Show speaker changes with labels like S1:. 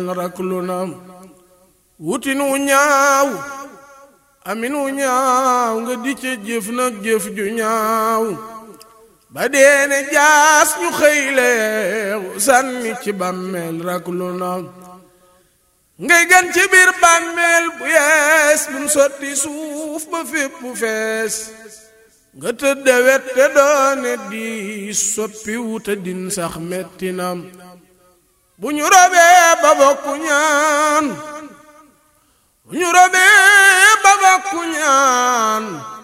S1: rak lu na wutin wu ñaaw amin wu ñaaw nga di ca jëf nag jëf ju ñaaw ba deene jaas ñu xëyleew sànni ci bàmmeel rak lu na ngay gan ci biir bàmmeel bu yees buñ sotti suuf ba fépp fees nga tëdde wet te doone di soppi wuta din sax metti na bu ñu robee ba bokku ñaan bu ñu robee ba bokku ñaan